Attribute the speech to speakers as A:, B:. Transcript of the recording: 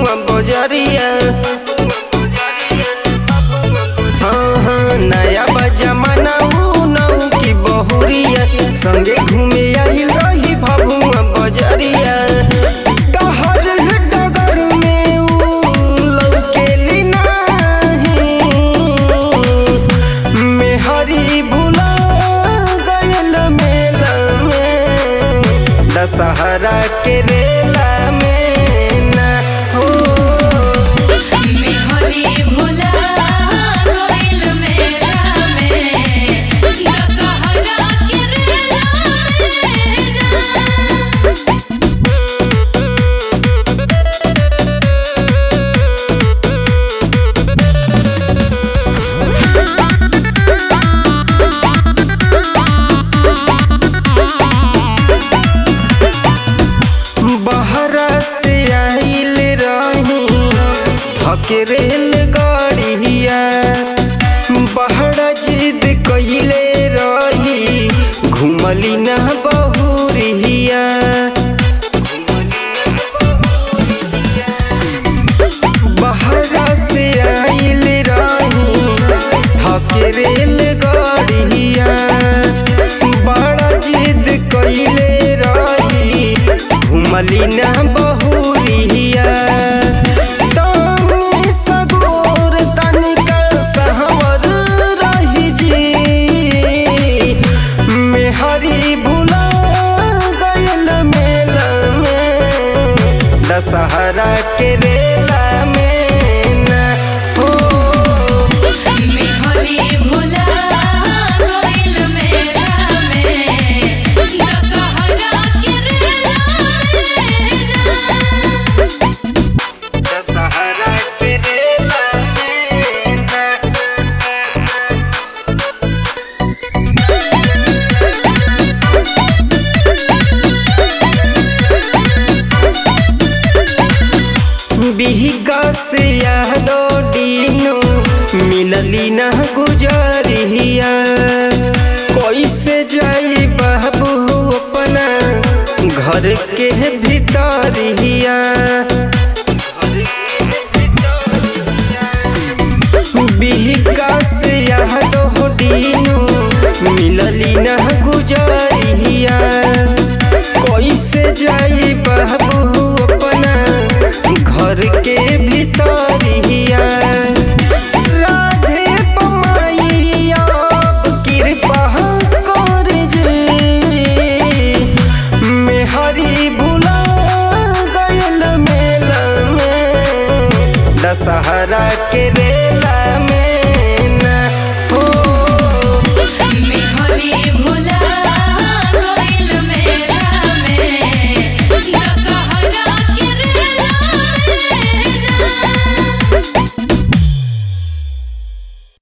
A: बबुआ बजरिया हाँ हाँ नया बजमाना ऊ नऊ की बहुरिया संगे घूमे आइल रही बबुआ बजरिया कहर डगर में ऊ लौकेली नाही मेहरी भुला गयल मेला में दशहरा के रेला में ना हो
B: मेहरी भुला गइल मेला में दशहरा के रेला में ना
A: बहरा से आइल रही थके रेल गाड़िया बहरा जिद कइले रही घुमली ना बहुरिया बहरा से आइल रही थके रेल गाड़िया बड़ा जिद कइले रही घुमली ना बहुरिया तनी सगोर तनिका सहवर रही जी मेहरी भुला गयल मेला में दशहरा के रेला में ना हो
B: मेहरी भुला गइल मेला में दशहरा के रेला में ना
A: दशहरा के रेला में ना बिहिका से यादो डीनो मिलली ना गुजरिया कैसे जाई बाबू अपना घर के भीतरिया बिहिका से यादो डीनो मिलली ना गुजरिया कैसे जाई बाबू अपना घर के भीतरिया राधे पमाई अब कृपा कर जे मेहरी भुला गयल मेला में दशहरा के रे